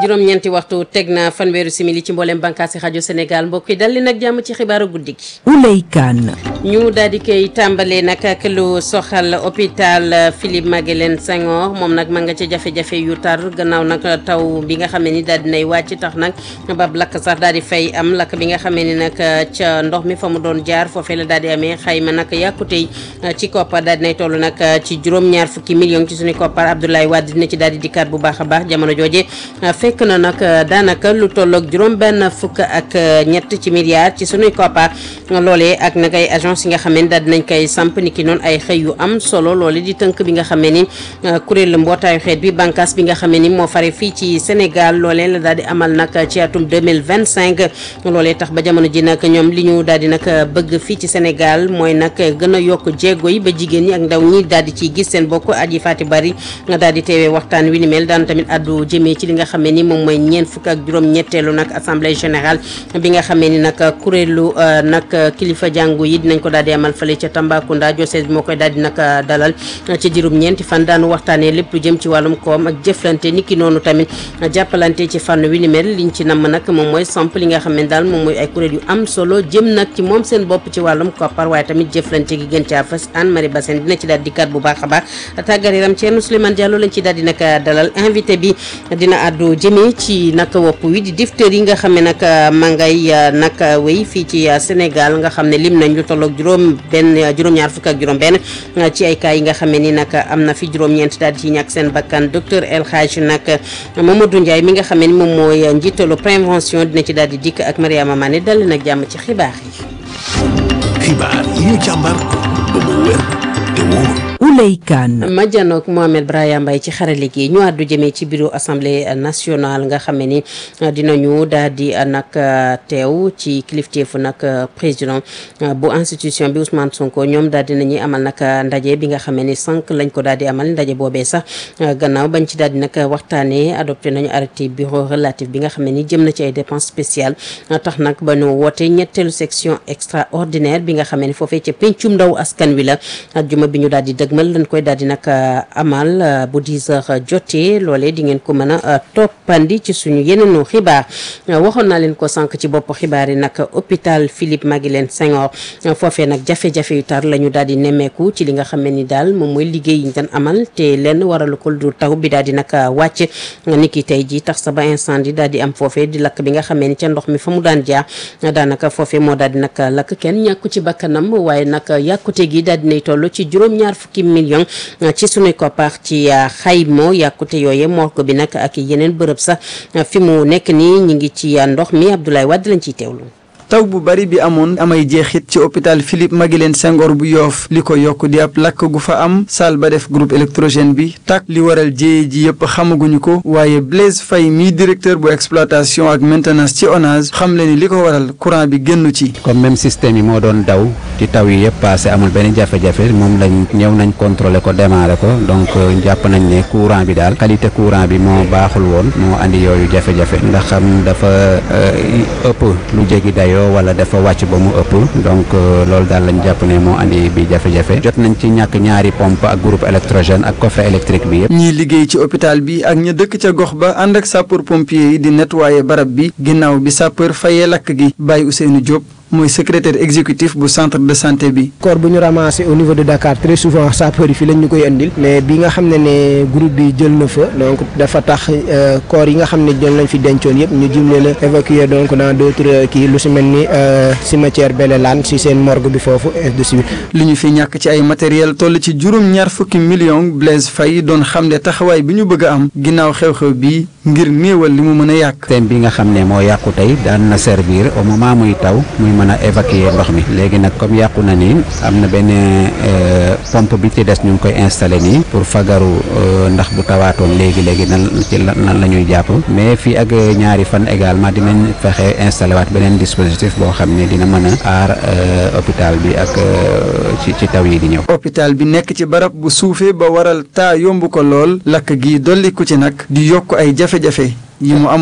juróom-ñeenti waxtu teg na fanweeru simili ci mboolem bànqaasi rajo Sénégal mbokk yi dal li nag jàmm ci xibaaru guddi gi. Ouley Kane. ñu daal di koy tàmbalee nag ak lu soxal hôpital Philippe Maguilène Senghor moom nag ma nga ca jafe-jafe yu tar gannaaw nag taw bi nga xamee ni daal di nay wàcc tax nag bab lakk sax daal di fay am lakk bi nga xamee ni nag ca ndox mi fa mu doon jaar foofee la daal di amee xayma nag yàkkute ci koppar daal di nay toll nag ci juróom-ñaar fukki millions ci suñu koppar Abdoulaye Wade dina ci daal di dikkaat bu baax a baax jamono jooje fekk na nag daanaka lu tolloog juróom benn fukk ak ñett ci milliards ci suñuy koppar loolee ak nag ay agence yi nga xamee ni daal dinañ koy samp ni ki noonu ay xëy yu am solo loole di tënk bi nga xamee ni kuréel mbootaayu xeet bi bànqaas bi nga xamee ni moo fare fii ci Sénégal loolee la daal di amal nag ci atum 2025 loolee tax ba jamono ji nag ñoom li ñu daal di nag bëgg fii ci Sénégal mooy nag gën a yokk jéego yi ba jigéen ñi ak ndaw ñi daal di ciy gis seen bokk aji faati bari daal di teewee waxtaan wi ni mel daan tamit addu jëmee ci li nga xamee ni moom mooy ñeent fukk ak juróom ñetteelu nag assemblée générale bi nga xamee ni nag kuréelu nag kilifa jàngu yi dinañ ko daal di amal fële ca Tambacounda diocèse bi moo koy daal di nag dalal ci diirum ñeenti fan daanu waxtaanee lépp lu jëm ci wàllum koom ak jëflante niki noonu tamit jàppalante ci fànn wi ni mel liñ ci namm nag moom mooy samp li nga xam ne daal moom mooy ay kuréel yu am solo jëm nag ci moom seen bopp ci wàllum koppar waaye tamit jëflante gi gën caa fës Anne Marie Bassène dina ci daal di kat bu baax a baax tàggat yaram Thierno Souleymane Diallo lañ ci daal di nag dalal invité bi dina àddu jëmee ci nag wopp wi di diphtérie yi nga xam ne nag ma ngay nag wéy fii ci Sénégal nga xam ne lim nañ lu tolloog juróom benn juróom-ñaar fukk ak juróom benn ci ay cas yi nga xam ne ni nag am na fi juróom-ñeent daal di ci ñàkk seen bakkan docteur El Hadj nag Mamadou Ndiaye mi nga xam ne ni moom mooy njiitalu prévention dina ci daal di dikk ak Mariama Mané dal nag jàmm ci xibaar yi. xibaar yi ñu càmbar ba mu wér te wóor. Ouley Kane. ma janook Mohamed Brahima Mbaye ci xarale gi ñu àddu jëmee ci bureau assemblée nationale nga xam ne ni dinañu daal di nag teew ci kilifteefu nag président bu institution bi Ousmane Sonko ñoom daal dinañuy amal nag ndaje bi nga xam ne ni sànq lañ ko daal di amal ndaje boobee sax gannaaw bañ ci daal di nag waxtaanee adopté nañu arrêté bureau relatif bi nga xam ne ni jëm na ci ay dépenses spéciales tax nag ba ñu woote ñetteelu section extraordinaire bi nga xam ne ni foofee ca pencum ndaw askan wi la ajjuma bi ñu daal di dëgmal lañ koy daal di nag amal bu 10 heures jotee loolee di ngeen ko mën a toppandi ci suñu yeneenu xibaar waxoon naa leen ko sànq ci bopp xibaar yi nag hôpital Philippe Maguilène Senghor foofee nag jafe-jafe yu tar la ñu daal di nemmeeku ci li nga xam ne ni daal moom mooy liggéey yi ñu doon amal te lenn waralu ko du taw bi daal di nag wàcc ni ki tey ji tax sa ba incendie daal di am foofee di lakk bi nga xamee ni ca ndox mi fa mu daan jaar daanaka foofee moo daal di nag lakk kenn ñàkku ci bakkanam waaye nag yàkkute gi daal dinay toll ci juróom-ñaar fukki million ci sunuy koppar ci xaymo yàkkute yooye morgue bi nag ak yeneen bërëb sax fi mu nekk nii ñi ngi ci ndox mi Abdoulaye Wade lañ ciy teewlu. taw bu bari bi amoon amay jeexit ci hôpital Philippe Maguilène Senghor bu yoof li ko yokk di ab lakk gu fa am salle ba def groupe électrogène bi tak li waral jéye ji yëpp xamaguñu ko waaye Blaise Faye mii directeur bu exploitation ak maintenance ci ONAS xam le ni li ko waral courant bi génnu ci comme même système yi moo doon daw ci taw yi yëpp passé amul benn jafe-jafe moom lañ ñëw nañ contrôler ko démarrer ko donc jàpp nañ ne courant bi daal qualité courant bi moo baaxul woon moo andi yooyu jafe-jafe ndax xam dafa ëpp lu jéggi dayo wala dafa wàcc ba mu ëpp donc loolu daal lañ jàpp ne moo andi bi jafe-jafe jot nañ ci ñàkk ñaari pompe ak groupe électrogène ak coffret électrique bi yëpp. ñiy liggéey ci hôpital bi ak ña dëkk ca gox ba ànd ak sapeur pompier yi di nettoyer barab bi ginnaaw bi sapeur fayee lakk gi bàyyi Ousseynou Diop. mooy secrétaire exécutif bu centre de santé bi. corps bu ñu ramassé au niveau de Dakar très souvent sapeur yi fii lañ ñu koy indil mais bi nga xam ne ne groupe bi jël na fa donc dafa tax corps yi nga xam ne jël nañ fi dencoon yëpp ñu jim leen a évacuer donc dans d' autres kii lu si mel ni cimetière Belelaan si seen morgue bi foofu et de suite. li ñu fi ñàkk ci ay matériel toll ci juróom-ñaar fukki millions Blaise Faye doon xam ne taxawaay bi ñu bëgg a am ginnaaw xew-xew bi ngir néewal li mu mën a yàq. système bi nga xam ne moo yàqu tey daan na servir au moment muy taw muy mën a évacuer ndox mi léegi nag comme yàqu na ni am na benn pompe bi ci des ñu ngi koy installé nii pour fagaru ndax bu tawaatoon léegi léegi nan ci nan la ñuy jàpp mais fii ak ñaari fan également dinañ fexe installé waat beneen dispositif boo xam ne dina mën a aar hôpital bi ak ci ci taw yi di ñëw. hôpital bi nekk ci barab bu suufee ba waral taa yomb ko lool lakk gi dolli ku ci nag di yokk ay jafe-jafe yi mu amoon.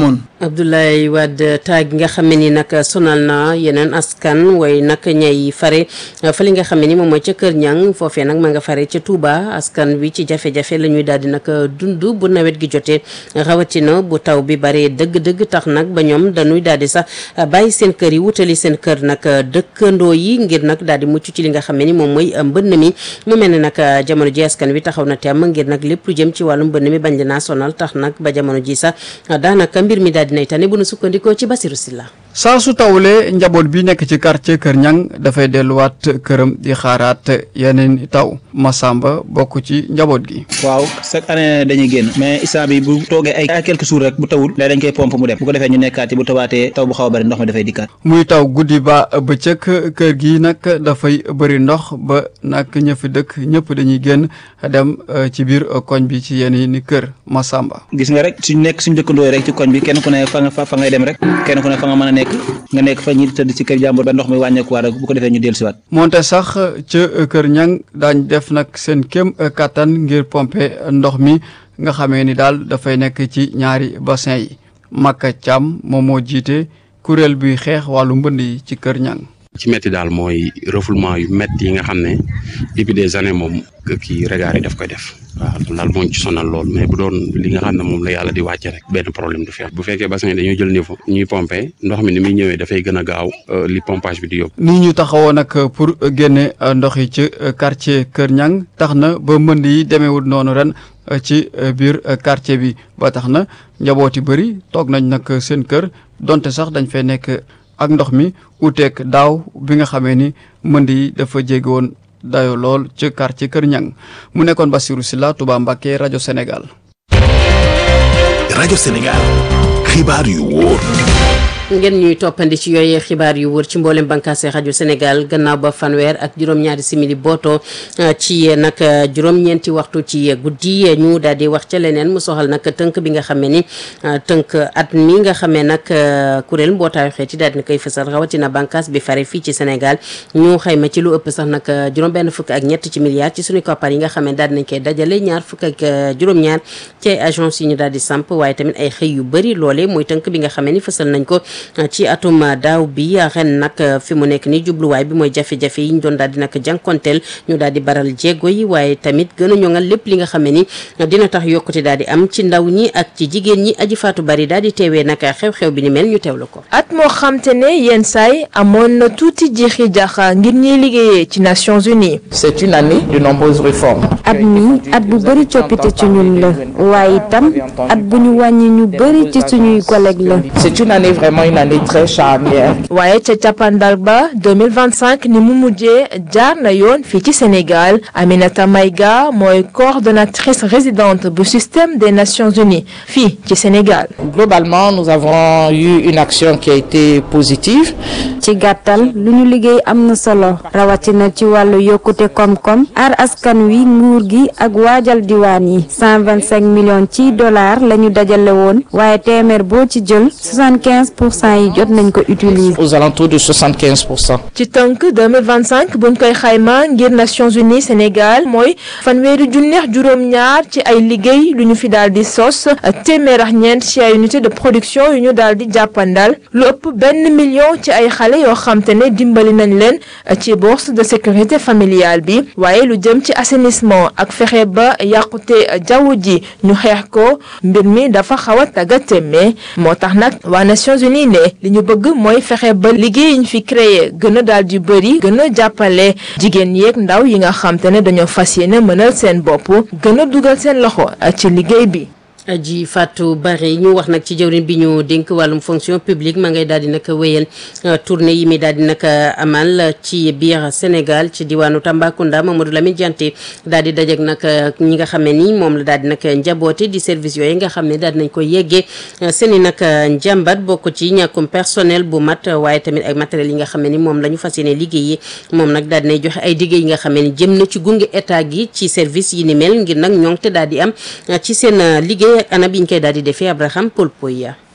Abdoulaye Wade taag gi nga xam ne ni nag sonal na yeneen askan way nag ñay fare fa li nga xam ne ni moom mooy ca Kër Ñang foofee nag ma nga fare ca Touba askan wi ci jafe-jafe la ñuy daal di nag dund bu nawet gi jotee rawatina bu taw bi bare dëgg-dëgg tax nag ba ñoom dañuy daal di sax bàyyi seen kër yi wutali seen kër nag dëkkandoo yi ngir nag daal di mucc ci li nga xam ne ni moom mooy mbënn mi mu mel ne nag jamono ji askan wi taxaw na temm ngir nag lépp lu jëm ci wàllu mbënn mi bañ naa sonal tax nag ba jamono ji sax daanaka mbir mi daal dinay tane bu nu sukkandikoo ci Basiru Silla saa su tawlee njaboot bi nekk ci quartier Kër Ñang dafay delluwaat këram di xaaraat yeneen taw Masamba bokk ci njaboot gi. waaw chaque année dañuy génn mais instant bi bu toogee ay ay quelques jours rek bu tawul léegi dañ koy pompe mu dem bu ko defee ñu nekkaat yi bu tawaatee taw bu xaw a bëri ndox mi dafay dikkaat. muy taw guddi ba bëccëg kër gi nag dafay bëri ndox ba nag ña fi dëkk ñëpp dañuy génn dem ci biir koñ bi ci yeneen kër Masamba. gis nga rek suñ nekk suñ dëkkandoo rek ci koñ bi kenn ku ne fa nga fa ngay dem rek kenn ku ne fa nga mën a nekk nga nekk fa ñi tëdd ci kër jàmbur ba ndox mi wàññeekuwaat rek bu ko defee ñu dellusiwaat. moonte sax ca Kër Ñang daañ def nag seen kéem kattan ngir pomper ndox mi nga xamee ni daal dafay nekk ci ñaari bassin yi Makka Thiam moom moo jiite kuréel buy xeex wàllu mbënd yi ci Kër Ñang ci métti daal mooy refoulement yu métti yi nga xam ne depuis des années moom kii regard yi daf koy def waaw loolu daal moo ñu ci sonal lool mais bu doon li nga xam ne moom la yàlla di wàcce rek benn problème du fi am bu fekkee bassin yi dañoo jël niveau ñuy pomper ndox mi ni muy ñëwee dafay gën a gaaw li pompage bi di yóbbu. nii ñu taxawoo nag pour génne ndox yi ci quartier Kër Ñang tax na ba mbënd yi demeewul noonu ren ci biir quartier bi ba tax na njaboot yu bëri toog nañ nag seen kër donte sax dañ fay nekk. ak ndox mi uteek daaw bi nga xamee ni mënd yi dafa jéggi woon dayo lool ci quartier Kër Ñang mu nekkoon Bassirou Sylla Touba Mbacké rajo Sénégal. rajo Sénégal xibaar yu wóor. ngeen ñuy toppandi ci yooyee xibaar yu wër ci mboolem bànqaase rajo Sénégal gannaaw ba fanweer ak juróom-ñaari simili booto ci nag juróom-ñeenti waxtu ci guddi ñu daal di wax ca leneen mu soxal nag tënk bi nga xamee ni tënk at mi nga xamee nag kuréel mbootaayu xeet yi daal di na koy fësal rawatina bànqaas bi fare fii ci Sénégal ñu xayma ci lu ëpp sax nag juróom-benn fukk ak ñett ci milliards ci suñu koppar yi nga xamee daal di nañ koy dajale ñaar fukk ak juróom-ñaar ci ay agence yi ñu daal di samp waaye tamit ay xëy yu bëri loole mooy tënk bi nga xamee ni fësal nañ ko ci atum daaw bi ren nag fi mu nekk ni jubluwaay bi mooy jafe-jafe yi ñu doon daal di nag jànkonteel ñu daal di baral jéego yi waaye tamit gën a ñoŋal lépp li nga xam ne ni dina tax yokkute daal di am ci ndaw ñi ak ci jigéen ñi aji faatu bari daal di teewee nag xew-xew bi ni mel ñu teewlu ko. at moo xam te ne yenn saay amoon na tuuti jiixi jaxa ngir ñuy liggéeyee ci Nations Unies. c'est une année de nombreuses réformes. at mi at bu bëri coppite ci ñun la waaye itam at bu ñu wàññi ñu bëri ci suñuy collègues la. c'est une année vraiment une année très charnière. waaye ca cappaandal ba 2025 ni mu mujjee jaar na yoon fii ci Sénégal Aminata Maïga mooy coordonnatrice résidente bu système des Nations Unies fii ci Sénégal. globalement nous avons eu une action qui a été positive. ci gàttal lu ñu liggéey am na solo rawatina ci wàllu yokkute koom-koom aar askan wi nguur gi ak waajal diwaan yi 125 millions ci dollars la ñu dajale woon waaye téeméer boo ci jël 75 pour cent yi jot nañ ko utiliser. aux alentours de 75 pour cent. ci tënk 2025 buñ koy xayma ngir Nations Unies Sénégal mooy fanweeri junneex juróom-ñaar ci ay liggéey lu ñu fi daal di sos téeméer ak ñeent ci ay unité de production yu ñu daal di jàppandal lu ëpp benn million ci ay xale yoo xam te ne dimbali nañ leen ci bourse de sécurité familiale bi waaye lu jëm ci assainissement ak fexe ba yàqute jaww ji ñu xeex ko mbir mi dafa xaw a tagga témme moo tax nag waa Nations Unies ne li ñu bëgg mooy fexe ba liggéey yi ñu fi créé gën a daal di bëri gën a jàppale jigéen yeeg ndaw yi nga xam te ne dañoo fas yéene mënal seen bopp gën a dugal seen loxo ci liggéey bi. aji Fatou Bari ñu wax nag ci jëwriñ bi ñu dénk wàllum fonction publique ma ngay daal di nag wéyal tournée yi mi daal di nag amal ci biir Sénégal ci diwaanu Tambacounda Mamadou Lamine Dianté daal di dajeek nag ñi nga xam ne ni moom la daal di nag njaboote di service yooyu nga xam ne daal di nañ ko yeggee seen i nag njàmbat bokk ci ñàkkum personnel bu mat waaye tamit ay matériels yi nga xam ne ni moom la ñu fas yéene liggéey moom nag daal di nay joxe ay liggéey yi nga xam ne ni jëm na ci gunge état gi ci service yi ni mel ngir nag ñoŋ te daal di am ci seen liggéey ak ana bi ñu koy daal di defee Abraham Paul Poya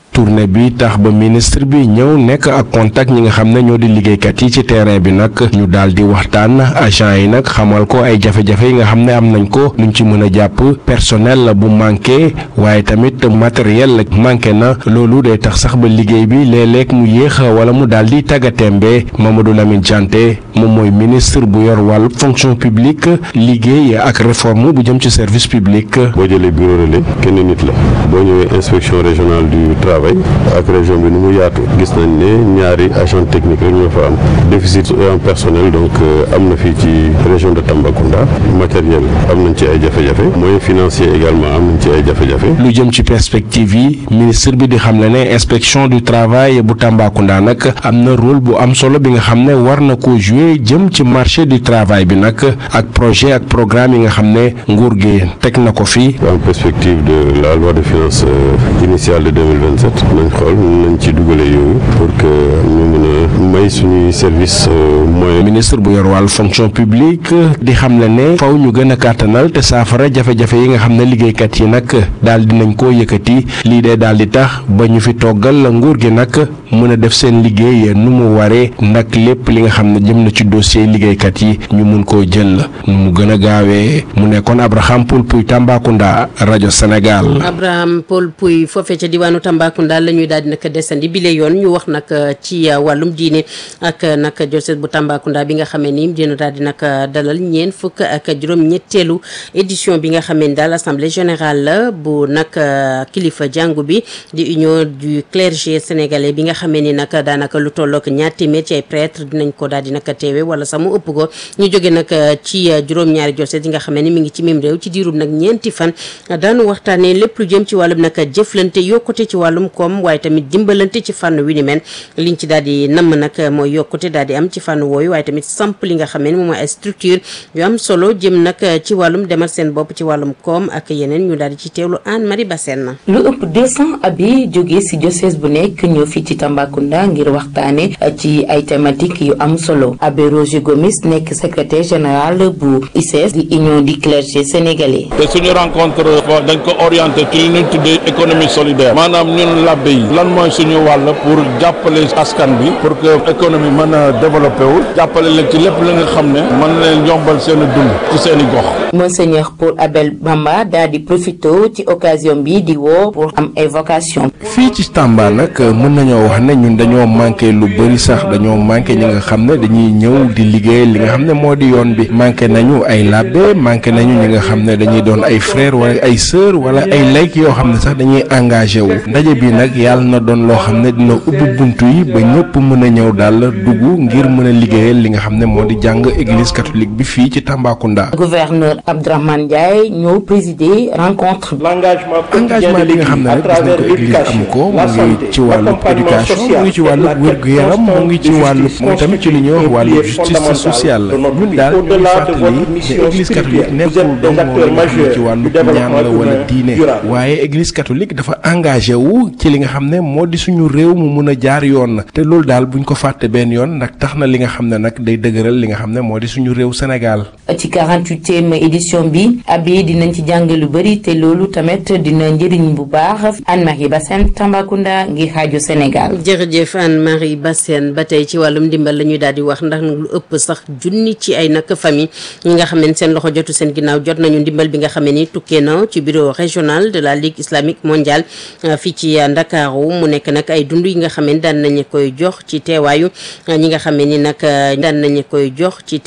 tournée bi tax ba ministre bi ñëw nekk ak contact ñi nga xam ne ñoo di liggéeykat yi ci terrain bi nag ñu daal di waxtaan agent yi nag xamal ko ay jafe-jafe yi nga xam ne am nañ ko luñ ci mën a jàpp personnel bu manqué waaye tamit matériel manqué na loolu day tax sax ba liggéey bi léeg-léeg mu yéex wala mu daal di tàggatémbe Mamadou Lamine Dianté moom mooy ministre bu yor wàllu fonction publique liggéey ak réforme bu jëm ci service public. boo jëlee bureau relais kenn nit la boo ñëwee inspection régionale du travail ak région bi ni mu yaatu gis nañ ne ñaari agent technique rek ñoo fa am déficit en personnel donc am na fii ci région de Tambacounda matériel am nañ ci ay jafe-jafe moyens financiers également am nañ ci ay jafe-jafe. lu jëm ci perspective yi ministre bi di xamle ne inspection du travail bu Tambacounda nag am na rôle bu am solo bi nga xam ne war na ko jouer jëm ci marché du travail bi nag ak projet ak programme yi nga xam ne nguur gi teg na ko fi. en perspective de la loi de finances initiale de 2027 nañ xool nañ ci dugale yooyu pour que ñu mën a may suñuy service moyen. ministre bu yor wàllu fonction publique di xamle ne faw ñu gën a kàttanal te saafara jafe-jafe yi nga xam ne liggéeykat yi nag daal dinañ koo yëkkati lii de daal di tax ba ñu fi toggal nguur gi nag mën a def seen liggéey nu mu waree nag lépp li nga xam ne jëm na ci dossier liggéeykat yi ñu mun koo jël nu mu gën a gaawee mu nekkoon Abraham Poul Puy Tambacounda rajo Sénégal. Abraham Paul Pouy foofee ca diwaanu Tambacounda la ñuy daal di nag desandi bile yoon ñu wax nag ci wàllum diine ak nag diocèse bu Tambacounda bi nga xamee ni dina daal di nag dalal ñeent fukk ak juróom-ñetteelu édition bi nga xamee ni daal assemblée générale la bu nag kilifa jàngu bi di union du clergé sénégalais bi nga xamee ni nag daanaka lu tollook ñaar téeméer ci ay prêtre dinañ ko daal di nag teewe wala sax mu ëpp ko ñu jóge nag ci juróom-ñaari diocèse yi nga xamee ni mi ngi ci mim réew ci diirub nag ñeenti fan daanu waxtaanee lépp lu jëm ci wàllum nag jëflante yokkute ci wàllum koom waaye tamit dimbalante ci fànn wi ni mel liñ ci daal di namm nag mooy yokkute daal di am ci fànn wooyu waaye tamit samp li nga xamee ni moom mooy ay structure yu am solo jëm nag ci wàllum demal seen bopp ci wàllum koom ak yeneen ñu daal di ci teewlu Anne Marie Bassène lu ëpp 200 abi jóge ci diocèse bu nekk ñëw fii ci Tambacounda ngir waxtaane ci ay thématiques yu am solo abbé Roger Gomis nekk secrétaire général bu ICS di union du clergé sénégalais. te suñu rencontre dañ ko orienté ci li ñu tuddee économie solidaire maanaam ñun labbe yi lan mooy suñu wàll pour jàppale askan bi pour que économie mën a développé wu jàppale leen ci lépp li nga xam ne mën leen yombal seen dund ci seen i gox. Monseigneur Paul Abel Bamba daal di profité ci occasion bi di woo pour am évocation. fii ci Tamba nag mën nañoo wax ne ñun dañoo manqué lu bëri sax dañoo manqué ñi nga xam ne dañuy ñëw di liggéey li nga xam ne moo di yoon bi manqué nañu ay labbe manqué nañu ñi nga xam ne dañuy doon ay frère wala ay sœur wala ay layk yoo xam ne sax dañuy engagé wu ndaje bi nag yàlla na doon loo xam ne dina ubbi buntu yi ba ñëpp mën a ñëw daal dugg ngir mën a liggéeyal li nga xam ne moo di jàng église catholique bi fii ci Tambacounda. gouverneur Abdourahmane Ndiaye ñëw présider rencontre. engagement bi nga xam ne rek gis nañ ko église am ko mu ngi ci wàllu éducation mu ngi ci wàllu wér-gu-yaram mu ngi ci wàllu mu tamit ci li ñuy wax wàllu justice sociale ñun daal ñu fàttali ne église catholique nekkul dong moo li nga xam ne ci wàllu ñaan la wala diine waaye église catholique dafa engagé wu ci li nga xam ne moo di suñu réew mu mun a jaar yoon te loolu daal buñ ko fàtte benn yoon nag tax na li nga xam ne nag day dëgëral li nga xam ne moo di suñu réew Sénégal. ci 48e édition bi abi dinañ ci jàng lu bëri te loolu tamit dina njëriñ bu baax Anne-Marie Bassène Tambacounda ngir rajo Sénégal. jërëjëf Anne-Marie Bassène ba tey ci wàllum ndimbal la ñuy daal di wax ndax lu ëpp sax junni ci ay nag famille ñi nga xam ne seen loxo jotu seen ginnaaw jot nañu ndimbal bi nga xam ne ni tukkee na ci bureau régional de la ligue islamique mondiale fii ci Ndakaaru mu nekk nag ay dund yi nga xam ne daan nañu koy jox ci teewaayu ñi nga xam ne ni nag daan nañu koy jox ci